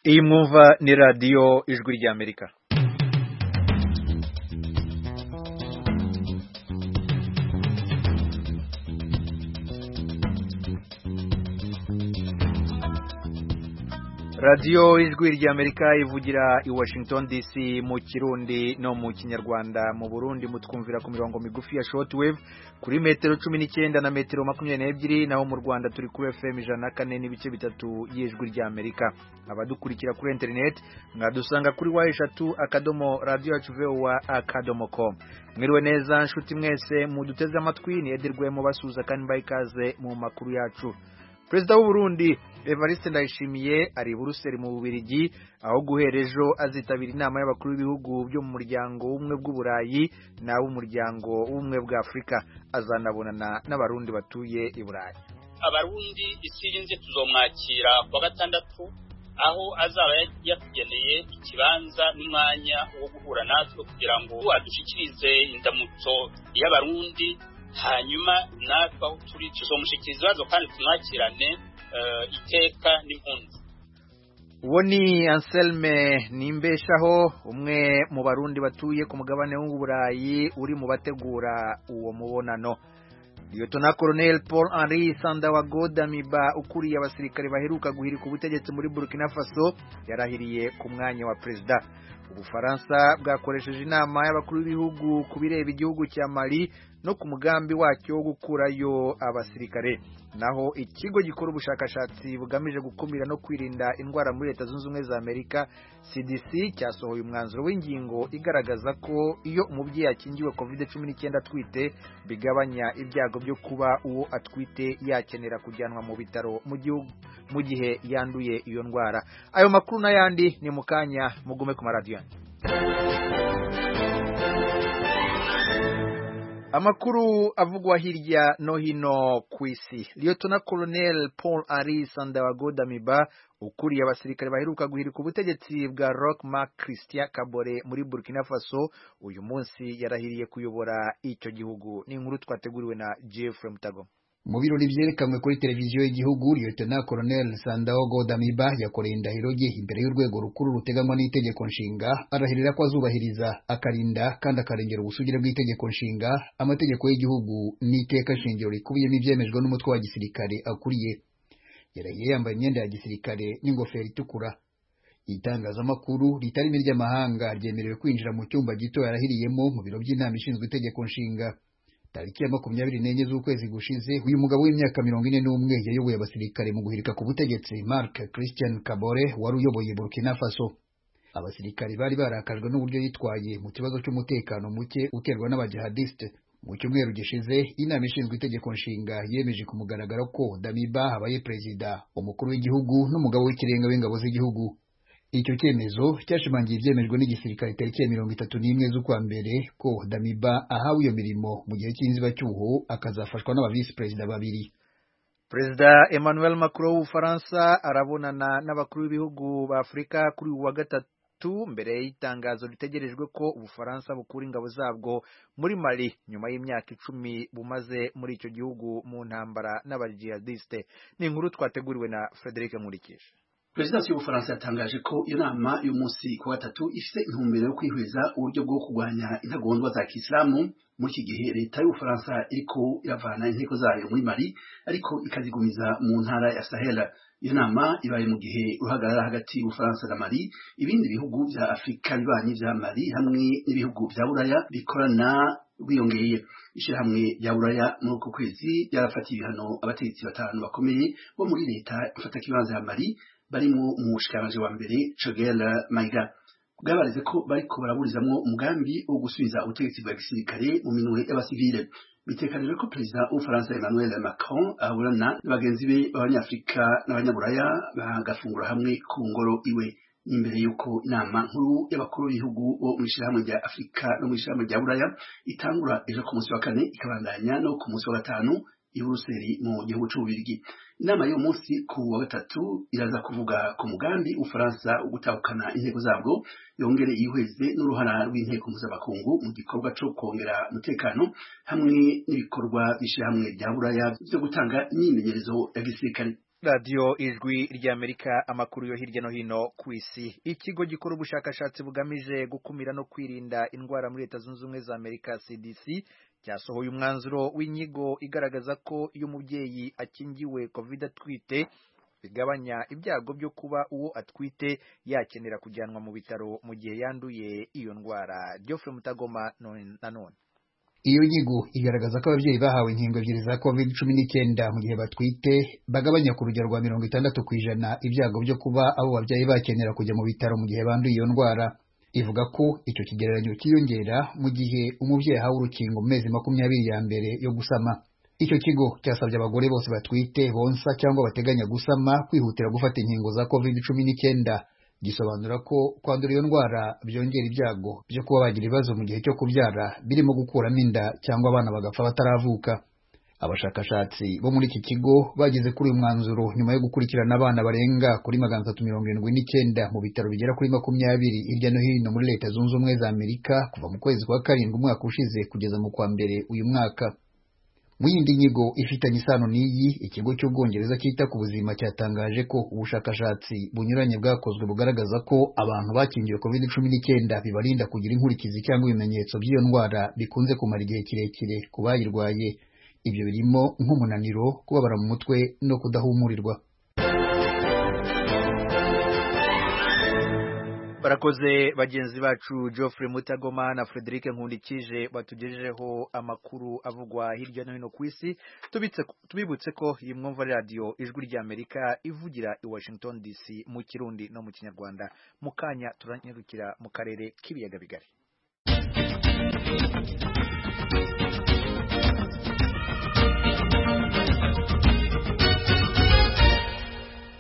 iyi mwumva ni radiyo ijwi ry'amerika radiyo ijwi ry'amerika ivugira i washington dc mu kirundi no mu kinyarwanda mu burundi mutwumvira ku mirongo migufi ya shortwave kuri metero cumi n'icyenda na metero makumyabiri n'ebyiri naho mu rwanda turi kuri fm ijana na kane n'ibice bitatu y'ijwi ry'amerika abadukurikira kuri interineti mwadusanga kuri wa eshatu akadomo radiyo yacu vowa akadomo komu mwiriwe neza nshuti mwese muduteze amatwi ntiyegerwemo basuhuza kandi mbaye ikaze mu makuru yacu perezida w'u Burundi Evariste Ndayishimiye ari i Buruseli mu Bubiligi aho guhera ejo azitabira inama y'abakuru b'ibihugu byo mu muryango w'ubumwe bw'uburayi n'ab'umuryango w'ubumwe bwa Afurika azanabonana n'abarundi batuye i Burayi abarundi isirinze tuzomwakira kuwa gatandatu aho azaba yatugeneye ikibanza n'umwanya wo guhura natwe kugira ngo adushikirize indamutso y'abarundi hanyuma natwe aho turi tuzomushyikiriza ibibazo kandi tunakirane iteka n'impunzi uwo ni anselme nimbeshaho umwe mu barundi batuye ku mugabane w'uburayi uri mu bategura uwo mubonano liyotona koroneli paul henri Godamiba ukuriye abasirikare baheruka guhirika ubutegetsi muri burkina faso yarahiriye ku mwanya wa perezida ubufaransa bwakoresheje inama y'abakuru b'ibihugu ku bireba igihugu cya mali no ku mugambi wacyo wo gukurayo abasirikare naho ikigo gikora ubushakashatsi bugamije gukumira no kwirinda indwara muri leta zunze ubumwe za amerika cdc cyasohoye umwanzuro w'ingingo igaragaza ko iyo umubyeyi akingiwe covid cumi n'icyenda atwite bigabanya ibyago byo kuba uwo atwite yakenera kujyanwa mu bitaro mu gihe yanduye iyo ndwara ayo makuru n'ayandi ni mu kanya mugume ku maradiyo amakuru avugwa hirya no hino ku isi liyotona koroneli paul ari sandawagodamiba ukuriye abasirikare baheruka guhirika ubutegetsi bwa rock mark christian kabore muri burkina faso uyu munsi yarahiriye kuyobora icyo gihugu ni inkuru twateguriwe na jeffrey mutago mu birori byerekanwe kuri televiziyo y'igihugu liyotona koroneli sandaho godamiba yakoreye indahiro ye imbere y'urwego rukuru ruteganywa n'itegeko nshinga arahirira ko azubahiriza akarinda kandi akarengera ubusugire bw'itegeko nshinga amategeko y'igihugu n'iteka shingiro rikubiyemo ibyemejwe n'umutwe wa gisirikare akuriye yarahiye yambaye imyenda ya gisirikare n'ingofero itukura itangazamakuru ritarimo iry'amahanga ryemerewe kwinjira mu cyumba gito yarahiriyemo mu biro by'inama ishinzwe itegeko nshinga tariki ya makumyabiri n'enye z'ukwezi gushize uyu mugabo w'imyaka mirongo ine n'umwe yayoboye abasirikare mu guhirika ku butegetsi mark christian kabore wari uyoboye burkina faso abasirikare bari barakajwe n'uburyo yitwaye mu kibazo cy'umutekano muke uterwa n'abajihadiste mu cyumweru gishize inama ishinzwe itegeko nshinga yemeje ku mugaragaro ko damiba abaye perezida umukuru w'igihugu n'umugabo w'ikirenga w'ingabo z'igihugu icyo cyemezo cyashimangiye ibyemejwe n'igisirikare tariki ya mirongo itatu n'imwe z'ukwa mbere ko damiba ahawe iyo mirimo mu gihe cy'inzibacyuho akazafashwa n'abavisi perezida babiri perezida emmanuel macron w'ubufaransa arabonana n'abakuru b'ibihugu ba afurika kuri uyu wa gatatu mbere y'itangazo ritegerejwe ko ubufaransa bukura ingabo zabwo muri mali nyuma y'imyaka icumi bumaze muri icyo gihugu mu ntambara n'abajihadiste ni inkuru twateguriwe na frederic nkurikije perezidansi y'ubufaransa yatangaje ko inama y'umunsi ku gatatu ifite intumbero yo kwihweza uburyo bwo kurwanya intagondwa za kisilamu muri iki gihe leta y'ubufaransa iriko iravana inteko zayo muri mari ariko ikazigumiza mu ntara ya sahela iyo nama ibaye mu gihe uruhagarara hagati y'ubufaransa na mari ibindi bihugu vya afurika bibanyi vya mari hamwe n'ibihugu vya buraya bikorana bwiyongeye ishyirahamwe rya buraya muri uko kwezi ryarafatiye ibihano abategetsi batanu bakomeye bo muri leta ifatakibanza ya mari barimo umushikiranganji wa mbere Chogel Maiga bwabareze ko bariko baraburizamwo umugambi wo gusubiza ubutegetsi bwa gisirikare mu minwe y'abasivile bitekanijwe ko perezida w'ubufaransa emmanuel macron aburana n'abagenzi be b'abanyafurika n'abanyaburaya bagafungura hamwe ku ngoro iwe imbere y'uko inama nkuru y'abakuru b'ibihugu bo mu ishyirahamwe rya afurika no mu ishyirahamwe rya buraya itangura ejo ku munsi wa kane ikabandanya no ku munsi wa gatanu i buruseli mu gihugu c'ububirigi inama y'uwo munsi ku wa gatatu iraza kuvuga ku mugambi ufaransa wo gutahukana intego zabwo yongere yihweze n'uruhara rw'inteko mpuzamakungu mu gikorwa co kongera umutekano hamwe n'ibikorwa bishirahamwe rya buraya vyo gutanga imyimenyerezo ya gisirikare radiyo ijwi ry'amerika amakuru yo hirya no hino ku isi ikigo gikora ubushakashatsi bugamije gukumira no kwirinda indwara muri leta zunze ubumwe za amerika cdc cyasohoye umwanzuro w'inyigo igaragaza ko iyo umubyeyi akingiwe covid atwite bigabanya ibyago byo kuba uwo atwite yakenera kujyanwa mu bitaro mu gihe yanduye iyo ndwara Geoffrey mutagoma nanone iyo nyigo igaragaza ko ababyeyi bahawe inkingo ebyiri za covid cumi n'icyenda mu gihe batwite bagabanya ku rugero rwa mirongo itandatu ku ijana ibyago byo kuba abo babyeyi bakenera kujya mu bitaro mu gihe banduye iyo ndwara ivuga ko icyo kigereranyo cyiyongera mu gihe umubyeyi ahawe urukingo mu mezi makumyabiri ya mbere yo gusama icyo kigo cyasabye abagore bose batwite bonsa cyangwa bateganya gusama kwihutira gufata inkingo za covid cumi n'icyenda gisobanura ko kwandura iyo ndwara byongera ibyago byo kuba bagira ibibazo mu gihe cyo kubyara birimo gukuramo inda cyangwa abana bagapfa bataravuka abashakashatsi bo muri iki kigo bageze kuri uyu mwanzuro nyuma yo gukurikirana abana barenga kuri magana atatu mirongo irindwi n'icyenda mu bitaro bigera kuri makumyabiri hirya no hino muri leta zunze ubumwe za amerika kuva mu kwezi kwa karindwi umwaka ushize kugeza mu kwa mbere uyu mwaka mu yindi nyigo ifitanye isano n'iyi ikigo cy'ubwongereza cyita ku buzima cyatangaje ko ubushakashatsi bunyuranye bwakozwe bugaragaza ko abantu bakingiwe covid cumi n'icyenda bibarinda kugira inkurikizi cyangwa ibimenyetso by'iyo ndwara bikunze kumara igihe kirekire ku bayirwaye ibyo birimo nk'umunaniro kubabara mu mutwe no kudahumurirwa barakoze bagenzi bacu Geoffrey mutagoma na frederic nkundikije batugejejeho amakuru avugwa hirya no hino ku isi tubibutse ko iyi mwumva radiyo ijwi ry'amerika ivugira i washington dc mu kirundi no mu kinyarwanda mu kanya turanyarukira mu karere k'ibiyaga bigari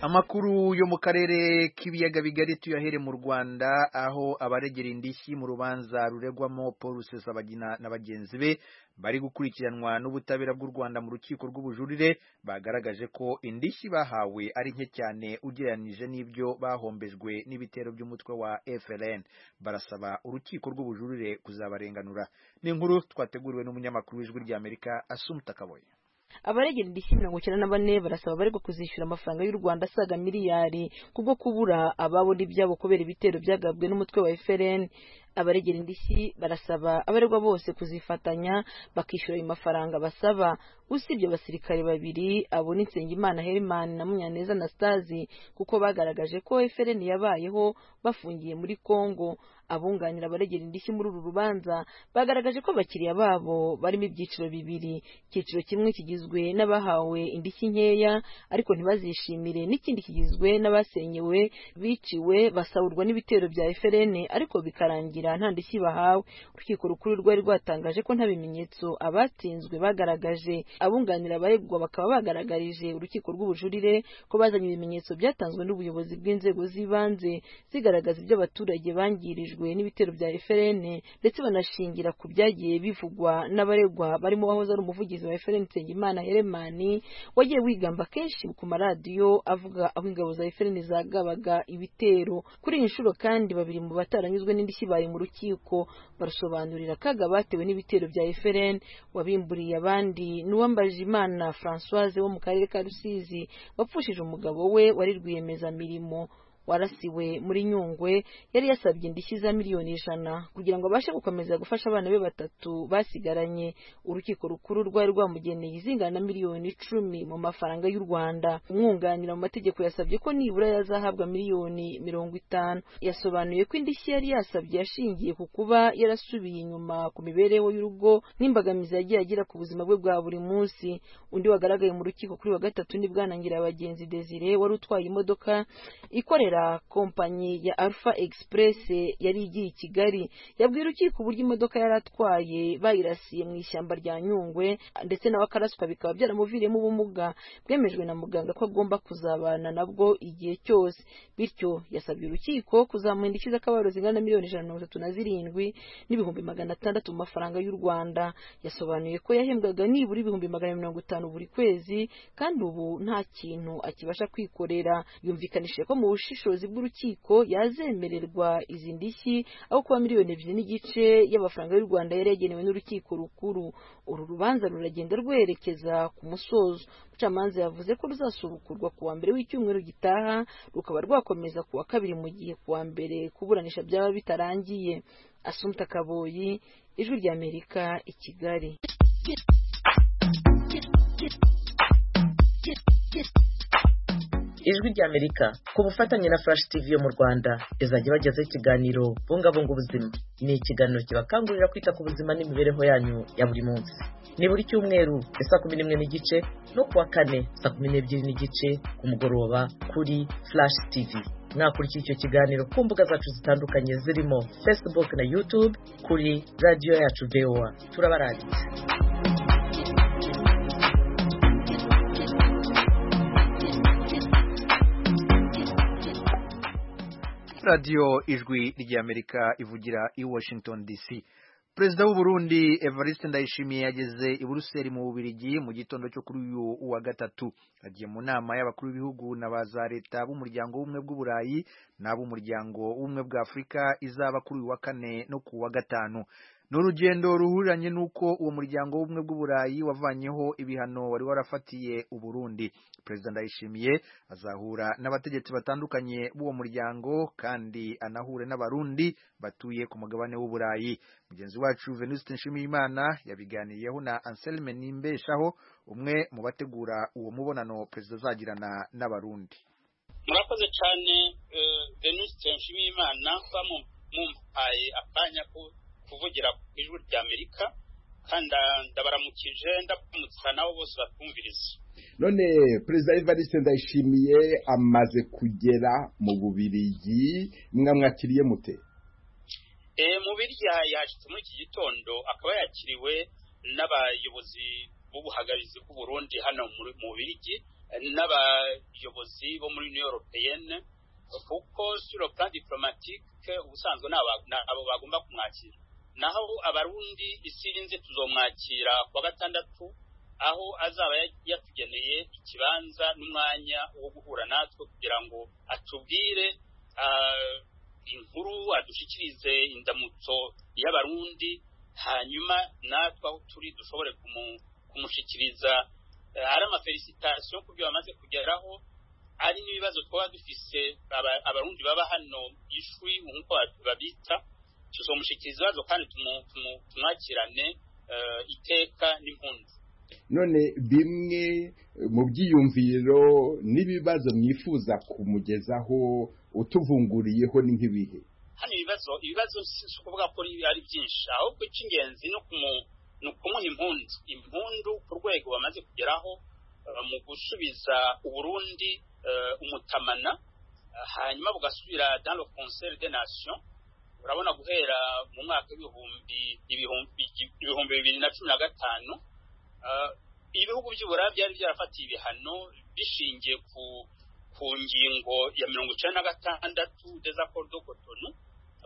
amakuru yo mu karere k'ibiyaga bigari tuyahere mu rwanda aho abaregera indishyi mu rubanza ruregwamo paul rusesabagina na bagenzi be bari gukurikiranwa n'ubutabera bw'u rwanda mu rukiko rw'ubujurire bagaragaje ko indishyi bahawe ari nke cyane ugereranyije n'ibyo bahombejwe n'ibitero by'umutwe wa frn barasaba urukiko rw'ubujurire kuzabarenganura ni inkuru twateguriwe n'umunyamakuru w'ijwi ry'amerika asumuta kaboye abaregera indishyi mirongo icyenda na bane barasaba abaregwa kuzishyura amafaranga y'u rwanda asaga miliyari kubwo kubura ababona ibyabo kubera ibitero byagabwe n'umutwe wa frn abaregera indishyi barasaba abaregwa bose kuzifatanya bakishyura ayo mafaranga basaba usibye abasirikare babiri abo ni nsengimana herman na munyaneza anastasi kuko bagaragaje ko frn yabayeho bafungiye muri congo abunganira abaregera indishyi muri uru rubanza bagaragaje ko abakiriya babo barimo ibyiciro bibiri icyiciro kimwe kigizwe n'abahawe indishyi nkeya ariko ntibazishimire n'ikindi kigizwe n'abasenyewe biciwe basahurwa n'ibitero bya FRN ariko bikarangira nta ndishyi bahawe urukiko rukuru rwari rwatangaje ko nta bimenyetso abatsinzwe bagaragaje abunganira abaregwa bakaba bagaragarije urukiko rw'ubujurire ko bazanye ibimenyetso byatanzwe n'ubuyobozi bw'inzego z'ibanze zigaragaza ibyo abaturage bangirijwe n'ibitero bya FLN ndetse banashingira ku byagiye bivugwa n'abaregwa barimo wahoze ari umuvugizi wa FLN Nsengimana Heremani wagiye wigamba kenshi ku maradiyo avuga aho ingabo za FLN zagabaga ibitero kuri iyi nshuro kandi babiri mu bataranyuzwe n'indishyi bari mu rukiko barasobanurira akaga batewe n'ibitero bya FLN wabimburiye abandi n'uwambaje imana Françoise wo mu karere ka Rusizi wapfushije umugabo we wari rwiyemezamirimo warasiwe muri nyungwe yari yasabye indishyi za miliyoni ijana kugira ngo abashe gukomeza gufasha abana be batatu basigaranye urukiko rukuru rwari rwamugeneye izingana na miliyoni icumi mu mafaranga y'u rwanda umwunganira mu mategeko yasabye ko nibura yazahabwa miliyoni mirongo itanu yasobanuye ko indishyi yari yasabye yashingiye ku kuba yarasubiye inyuma ku mibereho y'urugo n'imbogamizi yagiye agira ku buzima bwe bwa buri munsi undi wagaragaye mu rukiko kuri wa gatatu ni bwanangira abagenzi desire wari utwaye imodoka ikorera kompanyi ya Alpha Express yari igiye i Kigali yabwiye urukiko uburyo imodoka yari atwaye bayirasiye mu ishyamba rya Nyungwe ndetse nawe akaraswa bikaba byaramuviriyemo ubumuga bwemejwe na muganga ko agomba kuzabana nabwo igihe cyose bityo yasabye urukiko kuzamuha indishyi z'akababaro zingana na miliyoni ijana na mirongo itatu na zirindwi n'ibihumbi magana atandatu mu mafaranga y'u Rwanda yasobanuye ko yahembwaga nibura ibihumbi magana mirongo itanu buri kwezi kandi ubu nta kintu akibasha kwikorera yumvikanishije ko mu bushishozi ubushobozi bw'urukiko yazemererwa izi ndishyi aho kuba miliyoni ebyiri n'igice y'amafaranga y'u Rwanda yari yagenewe n'urukiko rukuru uru rubanza ruragenda rwerekeza ku musozo umucamanza yavuze ko ruzasubukurwa ku wa mbere w'icyumweru gitaha rukaba rwakomeza ku wa kabiri mu gihe ku wa mbere kuburanisha byaba bitarangiye asumta kaboyi ijwi ry'amerika i kigali ijwi ry'amerika ku bufatanye na flash tv yo mu rwanda rizajya bagezaho ikiganiro bungabunga ubuzima ni ikiganiro kibakangurira kwita ku buzima n'imibereho yanyu ya buri munsi ni buri cyumweru saa kumi n'imwe n'igice no kuwa kane saa kumi n'ebyiri n'igice ku mugoroba kuri flash tv mwakurikiye icyo kiganiro ku mbuga zacu zitandukanye zirimo facebook na youtube kuri radiyo yacu voa turabarangiza radiyo ijwi ry'amerika ivugira i washington dc perezida w'u Burundi evariste ndayishimiye yageze i buruseli mu bubirigi mu gitondo cyo kuri uyu wa gatatu agiye mu nama y'abakuru b'ibihugu na ba za leta b'umuryango w'ubumwe bw'uburayi n'ab'umuryango w'ubumwe bwa afurika izaba kuri uyu wa kane no ku wa gatanu ni urugendo ruhuriranye n'uko uwo muryango w'ubumwe bw'uburayi wavanyeho ibihano wari warafatiye uburundi perezida ndayishimiye azahura n'abategetsi batandukanye b'uwo muryango kandi anahure n'abarundi batuye ku mugabane w'uburayi mugenzi wacu venuste nshimiyimana yabiganiyeho na anselme nimbeshaho umwe mu bategura uwo mubonano perezida azagirana n'abarundi murakoze cyane venuste nshimiyimana kuba mumpaye akanya ko kuvugira ku ijwi rya amerika kandi ndabaramukije ndabamutsa nabo bose batwumviriza none perezida evariste ndayishimiye amaze kugera mu bubirigi mwamwakiriye mute mu birya yashyitse muri iki gitondo akaba yakiriwe n'abayobozi b'ubuhagarizi bw'u Burundi hano mu birigi n'abayobozi bo muri new europeyene kuko sur le plan diplomatique ubusanzwe abo bagomba kumwakira naho abarundi isirinze tuzomwakira kuwa gatandatu aho azaba yatugeneye ikibanza n'umwanya wo guhura natwe kugira ngo atubwire inkuru adushikirize indamutso y'abarundi hanyuma natwe aho turi dushobore kumushikiriza ari amafelisitasiyo ku byo bamaze kugeraho ari n'ibibazo twaba dufise abarundi baba hano ishwi nk'uko babita tuzomushyikiriza ibibazo kandi tumwakirane iteka n'impunzi none bimwe mu byiyumviro n'ibibazo mwifuza kumugezaho utuvunguriyeho ni nk'ibihe hano ibibazo ibibazo si ukuvuga ko ari byinshi ahubwo icy'ingenzi ni ukumuha impundu impundu ku rwego bamaze kugeraho mu gusubiza uburundi umutamana hanyuma bugasubira dans le concert des nations urabona guhera mu mwaka w'ibihumbi ibihumbi bibiri na cumi na gatanu ibihugu by'uburayi byari byarafatiye ibihano bishingiye ku ngingo ya mirongo icyenda na gatandatu desaccord de cotonou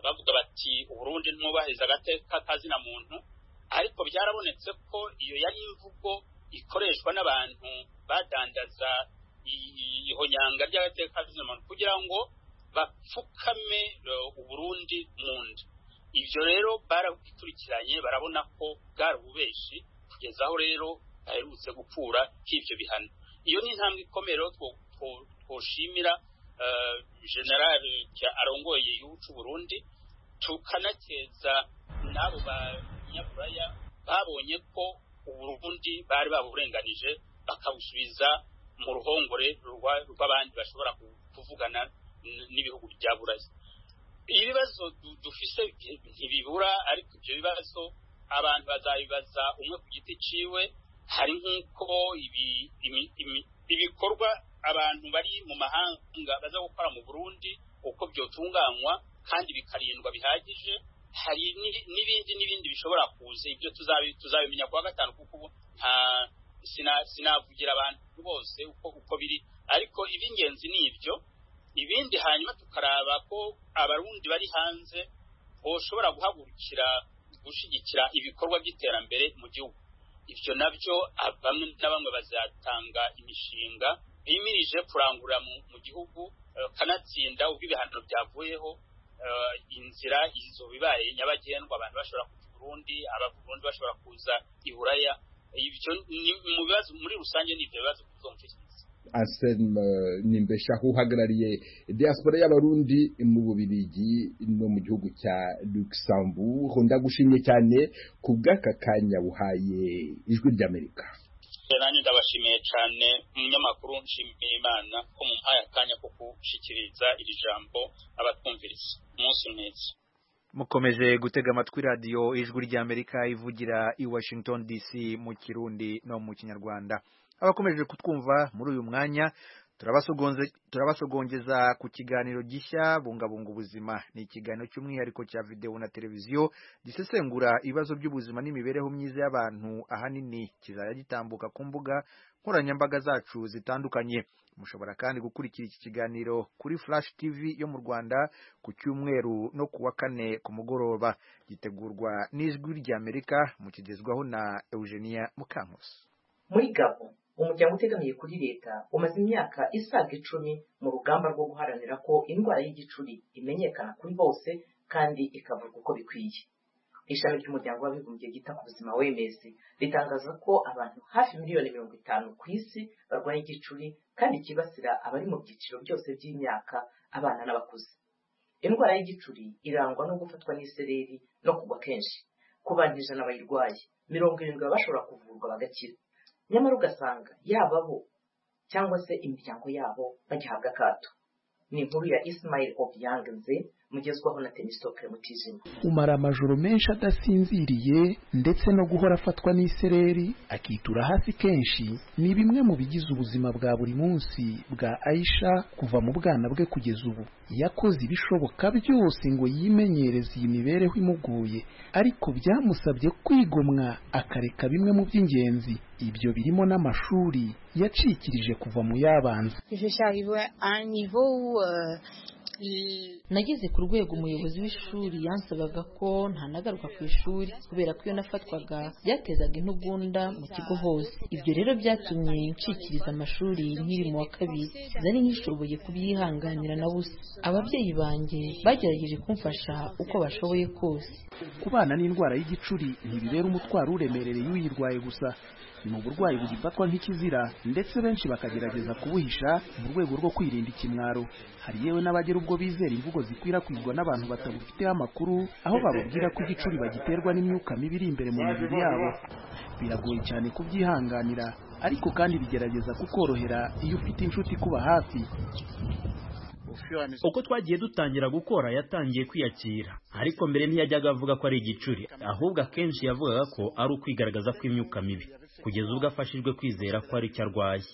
bavuga bati uburundi ntubahiriza agateka kazina muntu ariko byarabonetse ko iyo yari imvugo ikoreshwa n'abantu badandaza ihonyanga ry'agateka k'abantu kugira ngo bapfukame uburundi mu nda ibyo rero barabikurikiranye barabona ko bwari ububeshi kugeza aho rero baherutse gukura k'ibyo bihano iyo ni intambwe ikomeye rero twoshimira general arongoye igihugu cy'u Burundi tukanakeza n'abo banyaburaya babonye ko uburundi bari baburenganije bakabusubiza mu ruhongore rw'abandi bashobora kuvugana n'ibihugu bya burayi ibibazo dufise ntibibura ariko ibyo bibazo abantu bazabibaza umwe ku giti ciwe hari nk'uko ibikorwa abantu bari mu mahanga baza gukora mu burundi uko byotunganywa kandi bikarindwa bihagije hari n'ibindi n'ibindi bishobora kuza ibyo tuzabimenya kuwa gatanu kuko ubu nta sinavugira abantu bose uko uko biri ariko iby'ingenzi ni ibyo ibindi hanyuma tukaraba ko abarundi bari hanze boshobora guhagurukira gushyigikira ibikorwa by'iterambere mu gihugu ibyo nabyo bamwe na bamwe bazatanga imishinga imirije kurangura mu gihugu kanatsinda ubwo ibihano byavuyeho inzira izo bibaye nyabagendwa abantu bashobora kujya i burundi abarundi bashobora kuza i buraya ibyo mu bibazo muri rusange ni ibyo bibazo kuzo mutekereza anselme nimbeshaho uhagarariye diaspora y'abarundi mu bubirigi no mu gihugu cya luxembourg ndagushimye cyane ku bw'aka kanya buhaye ijwi ry'amerika nanjye ndabashimiye cyane umunyamakuru nshimiye imana ko muhaye akanya ko gushyikiriza iri jambo abatwumviriza umunsi mwiza mukomeje gutega amatwi radiyo ijwi ry'amerika ivugira i washington dc mu kirundi no mu kinyarwanda abakomeje kutwumva muri uyu mwanya turabasogongeza ku kiganiro gishya bungabunga ubuzima ni ikiganiro cy'umwihariko cya videwo na televiziyo gisesengura ibibazo by'ubuzima n'imibereho myiza y'abantu ahanini kizajya gitambuka ku mbuga nkoranyambaga zacu zitandukanye mushobora kandi gukurikira iki kiganiro kuri flash tv yo mu rwanda ku cyumweru no ku wa kane ku mugoroba gitegurwa n'ijwi ry'amerika mukigezwaho na eugenia mukankusi muri gabo umuryango utegamiye kuri leta umaze imyaka isaga icumi mu rugamba rwo guharanira ko indwara y'igicuri imenyekana kuri bose kandi ikavurwa uko bikwiye ishami ry'umuryango w'abibumbye ryita ku buzima wemezi ritangaza ko abantu hafi miliyoni mirongo itanu ku isi barwaye igicuri kandi kibasira abari mu byiciro byose by'imyaka abana n'abakuze indwara y'igicuri irangwa no gufatwa n'isereri no kugwa kenshi ku bantu ijana bayirwaye mirongo irindwi baba bashobora kuvurwa bagakira nyamara ugasanga yaba bo cyangwa se imiryango yabo bagihabwa akato ni inkuru ya Ismail Obiang Nze mugezwaho na Temistocle Mutijima umara amajoro menshi adasinziriye ndetse no guhora afatwa n'isereri akitura hasi kenshi ni bimwe mu bigize ubuzima bwa buri munsi bwa Aisha kuva mu bwana bwe kugeza ubu yakoze ibishoboka byose ngo yimenyereze iyi mibereho imuguye ariko byamusabye kwigomwa akareka bimwe mu by'ingenzi ibyo birimo n'amashuri yacikirije kuva mu yabanza Je suis arrivée à un niveau où euh, nageze ku rwego umuyobozi w'ishuri yansabaga ko ntanagaruka ku ishuri kubera ko iyo nafatwaga byatezaga intugunda mu kigo hose ibyo rero byatumye ncikiriza amashuri nkiri mu wa kabiri nari nkishoboye kubyihanganira na busa ababyeyi banjye bagerageje kumfasha uko bashoboye kose kubana n'indwara y'igicuri ntibibera umutwaro uremerereye uyirwaye gusa ni uburwayi bugifatwa nk'ikizira ndetse benshi bakagerageza kubuhisha mu rwego rwo kwirinda ikimwaro hari yewe n'abagera ubwo bizera imvugo zikwirakwizwa n'abantu batabufiteho amakuru aho bababwira ko igicuri bagiterwa n'imyuka mibi iri imbere mu mibiri yabo biragoye cyane kubyihanganira ariko kandi bigerageza kukorohera iyo ufite inshuti ikuba hafi uko twagiye dutangira gukora yatangiye kwiyakira ariko mbere ntiyajyaga avuga ko ari igicuri ahubwo akenshi yavugaga ko ari ukwigaragaza kw'imyuka mibi kugeza ubwo afashijwe kwizera ko ari icyo arwaye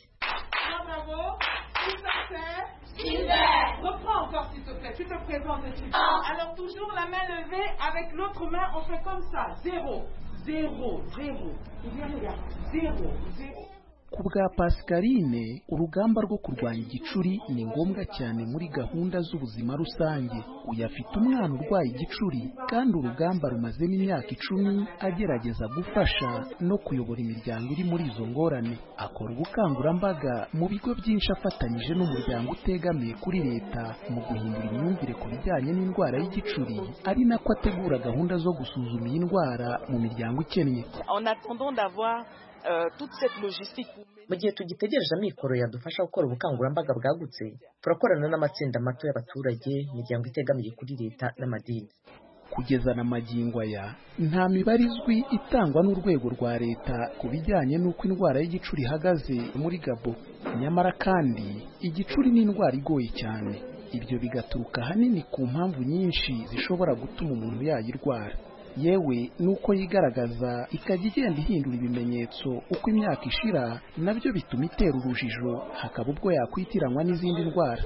ku bwa pascaline urugamba rwo kurwanya igicuri ni ngombwa cyane muri gahunda z'ubuzima rusange uyu afite umwana urwaye igicuri kandi urugamba rumazemo imyaka icumi agerageza gufasha no kuyobora imiryango iri muri izo ngorane akora ubukangurambaga mu bigo byinshi afatanyije n'umuryango utegamiye kuri leta mu guhindura imyumvire ku bijyanye n'indwara y'igicuri ari nako ategura gahunda zo gusuzuma iyi ndwara mu miryango ikennye mu gihe tugitegereje amikoro yadufasha gukora ubukangurambaga bwagutse turakorana n'amatsinda mato y'abaturage imiryango itegamiye kuri leta n'amadini kugeza na magingo aya nta mibare izwi itangwa n'urwego rwa leta ku bijyanye n'uko indwara y'igicuri ihagaze muri gabo nyamara kandi igicuri ni indwara igoye cyane ibyo bigaturuka ahanini ku mpamvu nyinshi zishobora gutuma umuntu yayirwara yewe nuko yigaragaza ikajya igenda ihindura ibimenyetso uko imyaka ishira nabyo bituma itera urujijo hakaba ubwo yakwitiranwa n'izindi ndwara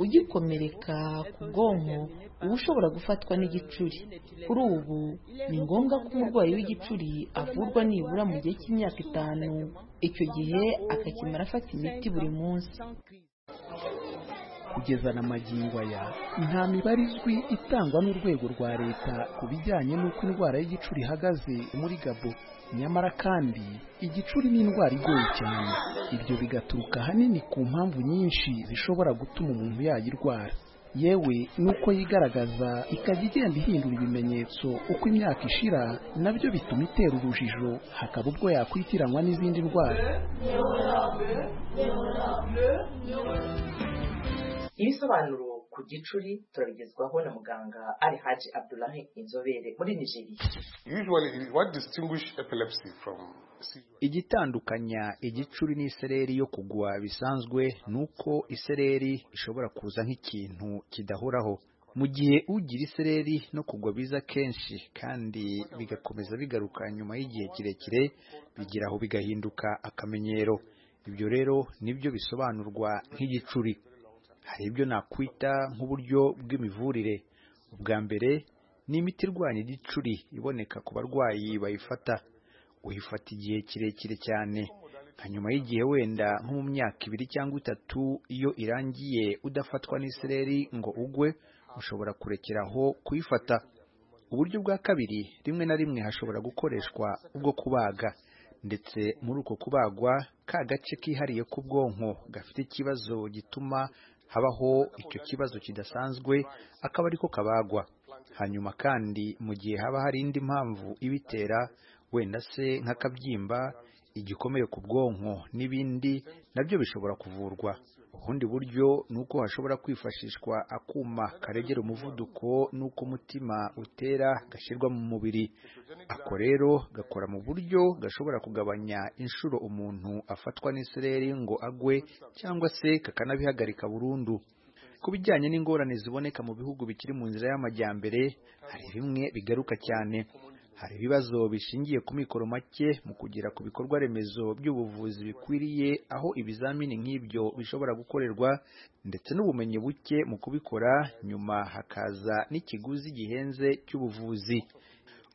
ugikomereka ku bwonko uba ushobora gufatwa n'igicuri kuri ubu ni ngombwa ko umurwayi w'igicuri avurwa nibura mu gihe cy'imyaka itanu icyo gihe akakimara afata imiti buri munsi kugeza na magingo aya nta mibare izwi itangwa n'urwego rwa leta ku bijyanye n'uko indwara y'igicuri ihagaze muri gabo nyamara kandi igicuri ni indwara igoye cyane ibyo bigaturuka ahanini ku mpamvu nyinshi zishobora gutuma umuntu yayirwara yewe nuko yigaragaza ikajya igenda ihindura ibimenyetso uko imyaka ishira nabyo bituma itera urujijo hakaba ubwo yakwitiranywa n'izindi ndwara ibisobanuro ku gicuri turabigezwaho na muganga ari haji abdulahi inzobere muri nigeria igitandukanya igicuri n'isereri yo kugwa bisanzwe ni uko isereri ishobora kuza nk'ikintu kidahoraho mu gihe ugira isereri no kugwa biza kenshi kandi bigakomeza bigaruka nyuma y'igihe kirekire bigeraho bigahinduka akamenyero ibyo rero nibyo bisobanurwa nk'igicuri hari ibyo nakwita nk'uburyo bw'imivurire ubwa mbere ni imiti irwanya igicuri iboneka ku barwayi bayifata uyifata igihe kirekire cyane nka nyuma y'igihe wenda nko mu myaka ibiri cyangwa itatu iyo irangiye udafatwa n'isereri ngo ugwe ushobora kurekeraho kuyifata uburyo bwa kabiri rimwe na rimwe hashobora gukoreshwa ubwo kubaga ndetse muri uko kubagwa ka gace kihariye k'ubwonko gafite ikibazo gituma habaho icyo kibazo kidasanzwe akaba ariko kabagwa hanyuma kandi mu gihe haba hari indi mpamvu ibitera wenda se nk'akabyimba igikomere ku bwonko n'ibindi nabyo bishobora kuvurwa ubundi buryo ni uko hashobora kwifashishwa akuma karegera umuvuduko n'uko umutima utera gashyirwa mu mubiri ako rero gakora mu buryo gashobora kugabanya inshuro umuntu afatwa n'isereri ngo agwe cyangwa se kakanabihagarika burundu ku bijyanye n'ingorane ziboneka mu bihugu bikiri mu nzira y'amajyambere hari bimwe bigaruka cyane hari ibibazo bishingiye ku mikoro make mu kugera ku bikorwa remezo by'ubuvuzi bikwiriye aho ibizamini nk'ibyo bishobora gukorerwa ndetse n'ubumenyi buke mu kubikora nyuma hakaza n'ikiguzi gihenze cy'ubuvuzi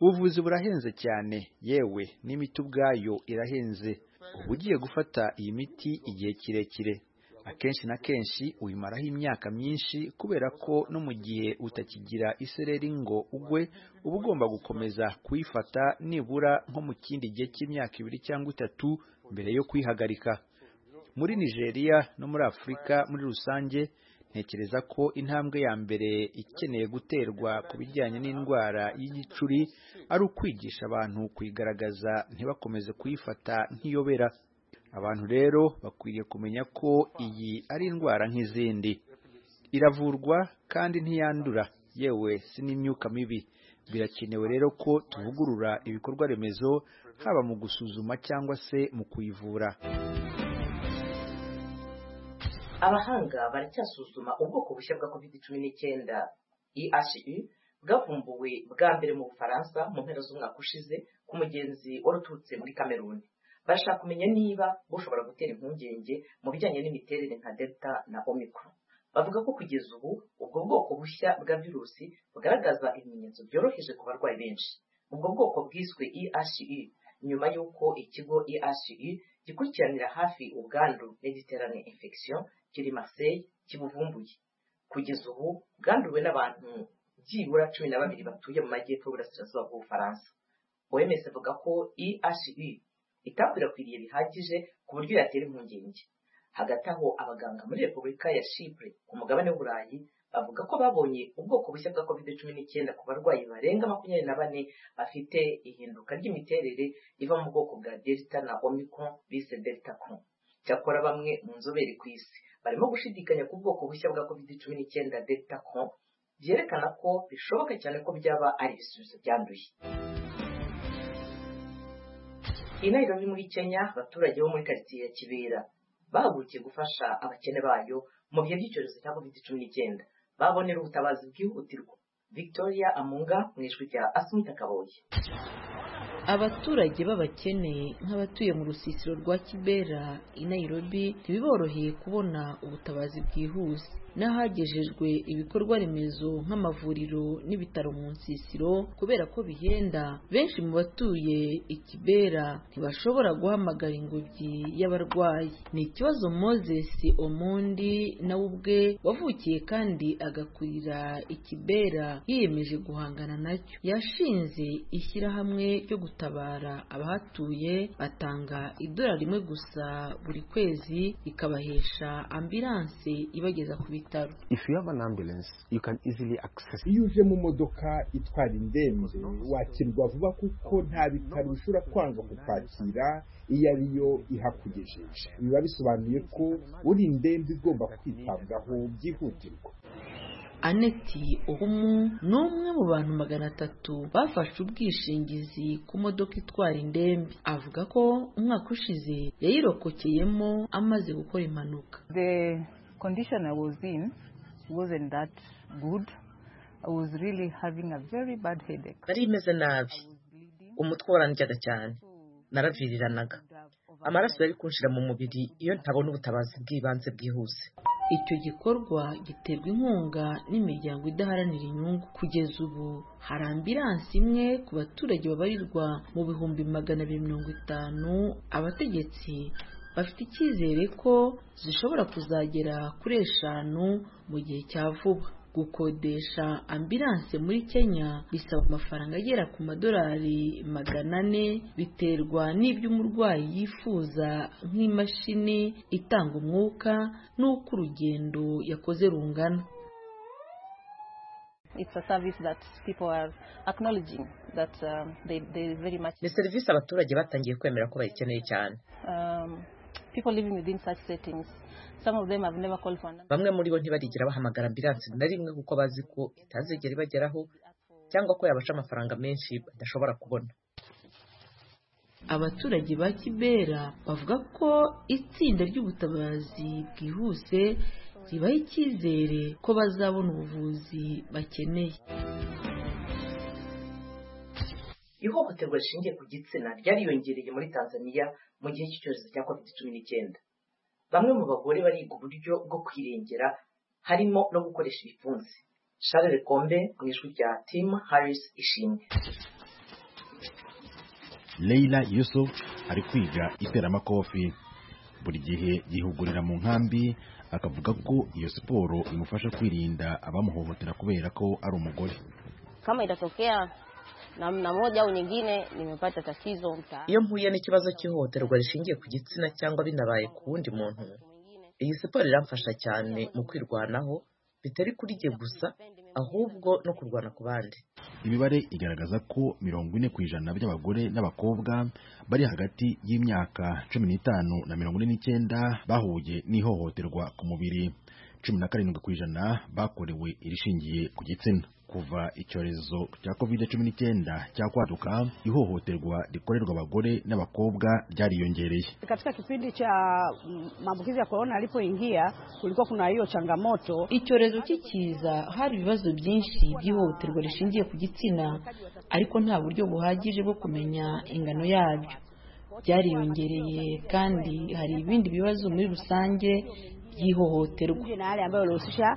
ubuvuzi burahenze cyane yewe n'imiti ubwayo irahenze uba ugiye gufata iyi miti igihe kirekire akenshi na kenshi uyimaraho imyaka myinshi kubera ko no mu gihe utakigira isereri ngo ugwe uba ugomba gukomeza kuyifata nibura nko mu kindi gihe cy'imyaka ibiri cyangwa itatu mbere yo kuyihagarika muri nigeria no muri afurika muri rusange ntekereza ko intambwe ya mbere ikeneye guterwa ku bijyanye n'indwara y'igicuri ari ukwigisha abantu kuyigaragaza ntibakomeze kuyifata nk'iyobera abantu rero bakwiriye kumenya ko iyi ari indwara nk'izindi iravurwa kandi ntiyandura yewe si n'imyuka mibi birakenewe rero ko tuvugurura ibikorwa remezo haba mu gusuzuma cyangwa se mu kuyivura abahanga baracyasuzuma ubwoko bushya bwa covid cumi n'icyenda ehe bwavumbuwe bwa mbere mu bufaransa mu mpera z'umwaka ushize ku mugenzi wari uturutse muri kameruni barashaka kumenya niba bushobora gutera impungenge mu bijyanye n'imiterere nka delta na omicron bavuga ko kugeza ubu ubwo bwoko bushya bwa virusi bugaragaza ibimenyetso byoroheje ku barwayi benshi ubwo bwoko bwiswe ehe nyuma y'uko ikigo ehe gikurikiranira hafi ubwandu n'igiterane infection kiri marseille kibuvumbuye kugeza ubu bwanduwe n'abantu byibura cumi na babiri batuye mu majyepfo y'uburasirazuba bw'ubufaransa oms avuga ko ehe itakwirakwiriye bihagije ku buryo yatera impungenge hagati aho abaganga muri repubulika ya shipure ku mugabane w'uburayi bavuga ko babonye ubwoko bushya bwa covid cumi n'icyenda ku barwayi barenga makumyabiri na bane bafite ihinduka ry'imiterere iva mu bwoko bwa delta na omicron bise delta cron cyakora bamwe mu nzobere ku isi barimo gushidikanya ku bwoko bushya bwa covid cumi n'icyenda delta cron byerekana ko bishoboka cyane ko byaba ari ibisubizo byanduye iyi ni muri kenya abaturage bo muri karitsiye ya kibera bahagurukiye gufasha abakene bayo mu bihe by'icyorezo cya covid cumi n'icyenda babonera ubutabazi bwihutirwa victoria amunga mu ijwi rya asumita kaboye abaturage b'abakene nk'abatuye mu rusisiro rwa kibera i nairobi ntibiboroheye kubona ubutabazi bwihuse n'ahagejejwe ibikorwa remezo nk'amavuriro n'ibitaro mu nsisiro kubera ko bihenda benshi mu batuye ikibera ntibashobora guhamagara ingobyi y'abarwayi ni ikibazo moses omundi nawe ubwe wavukiye kandi agakurira ikibera yiyemeje guhangana nacyo yashinze ishyirahamwe ryo gutabara abahatuye batanga idolari rimwe gusa buri kwezi ikabahesha ambilanse ibageza ku bitaro iyo uje mu modoka itwara indembe wakirwa vuba kuko nta bitaro bishobora kwanga kukwakira iyo ari yo ihakugejeje biba bisobanuye ko uri indembe igomba kwitabwaho byihutirwa aneti uhumu ni umwe mu bantu magana atatu bafashe ubwishingizi ku modoka itwara indembe avuga ko umwaka ushize yayirokokeyemo amaze gukora impanuka the condition i was in wasn't that good i was really having a very bad headache nari imeze nabi umutwe warandyaga cyane naraviriranaga amaraso yari kunshira mu mubiri iyo ntabona ubutabazi bw'ibanze bwihuse icyo gikorwa giterwa inkunga n'imiryango idaharanira inyungu kugeza ubu hari ambilansi imwe ku baturage babarirwa mu bihumbi magana abiri mirongo itanu abategetsi bafite icyizere ko zishobora kuzagera kuri eshanu mu gihe cya vuba gukodesha ambilanse muri kenya bisaba amafaranga agera ku madolari magana ane biterwa n'ibyo umurwayi yifuza nk'imashini itanga umwuka n'uko urugendo yakoze rungana ni serivisi abaturage batangiye kwemera ko bayikeneye cyane bamwe muri bo ntibarigira bahamagara ambilansi na rimwe kuko bazi ko itazigera ibageraho cyangwa ko yabasha amafaranga menshi badashobora kubona abaturage ba kibera bavuga ko itsinda ry'ubutabazi bwihuse ribaha icyizere ko bazabona ubuvuzi bakeneye ihohoterwa rishingiye ku gitsina ryariyongereye muri tanzania mu gihe cy'icyorezo cya covid cumi n'icyenda bamwe mu bagore bariga uburyo bwo kwirengera harimo no gukoresha ibipfunsi sharire kombe mu ijwi rya tim harris ishimwe leila yusuf ari kwiga iteramakofi buri gihe yihugurira mu nkambi akavuga ko iyo siporo imufasha kwirinda abamuhohotera kubera ko ari umugore kama itatokea namna moja au nyingine nimepata tatizo mtaani. Iyo mpuye n'ikibazo cy'ihohoterwa rishingiye ku gitsina cyangwa binabaye ku wundi muntu, iyi siporo iramfasha cyane mu kwirwanaho bitari kuri jye gusa ahubwo no kurwana ku bandi. Imibare igaragaza ko mirongo ine ku ijana by'abagore n'abakobwa bari hagati y'imyaka cumi n'itanu na mirongo ine n'icyenda bahuye n'ihohoterwa ku mubiri cumi na karindwi ku ijana bakorewe irishingiye ku gitsina kuva icyorezo cya kovide cumi n'icyenda cyakwaduka ihohoterwa rikorerwa abagore n'abakobwa ryariyongereye katika kipindi cha maambukizi ya korona alipoingia kulikuwa kuna hiyo changamoto icyorezo kikiza hari ibibazo byinshi by'ihohoterwa rishingiye ku gitsina ariko nta buryo buhagije bwo kumenya ingano yabyo byariyongereye kandi hari ibindi bibazo muri rusange by'ihohoterwa na yale ambayo yanahusisha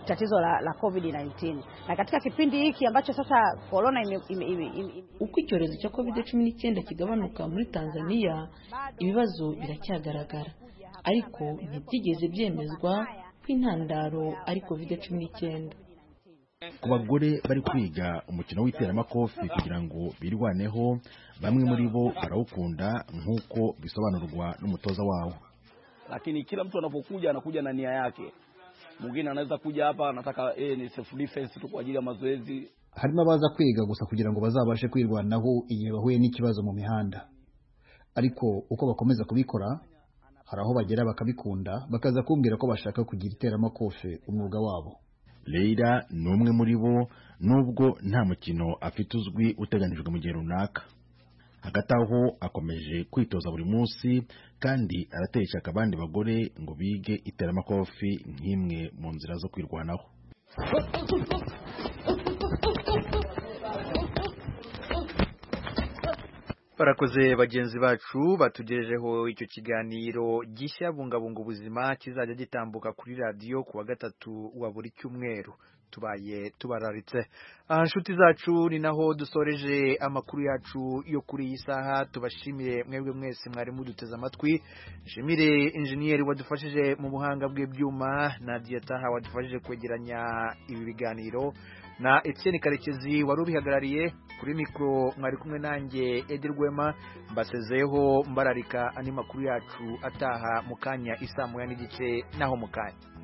tatizo la, la COVID-19 na katika kipindi hiki ambacho sasa corona ime, ime, ime, ime. uko icyorezo cya COVID-19 kigabanuka muri Tanzania ibibazo biracyagaragara ariko ntibyigeze byemezwa ko intandaro ari COVID-19 ku bagore bari kwiga umukino w'iteramakofi kugira ngo birwaneho bamwe muri bo barawukunda nk'uko bisobanurwa n'umutoza wawo lakini kila mtu anapokuja anakuja na nia yake. Mwingine anaweza kuja hapa anataka eh, ni self defense tu kwa ajili ya mazoezi. harimo abaza kwiga gusa kugira ngo bazabashe kwirwanaho igihe bahuye n'ikibazo mu mihanda ariko uko bakomeza kubikora hari aho bagera bakabikunda bakaza kumbwira ko bashaka kugira iteramakofe umwuga wabo leila ni umwe muri bo nubwo nta mukino afite uzwi uteganijwe mu gihe runaka hagati aho akomeje kwitoza buri munsi kandi aratera ishyaka abandi bagore ngo bige iteramakofi nk'imwe mu nzira zo kwirwanaho barakoze bagenzi bacu batugejejeho icyo kiganiro gishya bungabunga ubuzima kizajya gitambuka kuri radiyo ku wa gatatu wa buri cyumweru tubaye tubararitse aha nshuti zacu ni naho dusoreje amakuru yacu yo kuri iyi saha tubashimiye mwebwe mwese mwari muduteze amatwi nshimire injeniyeri wadufashije mu buhanga bw'ibyuma na diyataha wadufashije kwegeranya ibi biganiro na Etienne Karekezi wari ubihagarariye kuri mikoro mwari kumwe nanjye Edi Rwema mbasezeho mbararika andi makuru yacu ataha mu kanya isaa moya n'igice naho mu kanya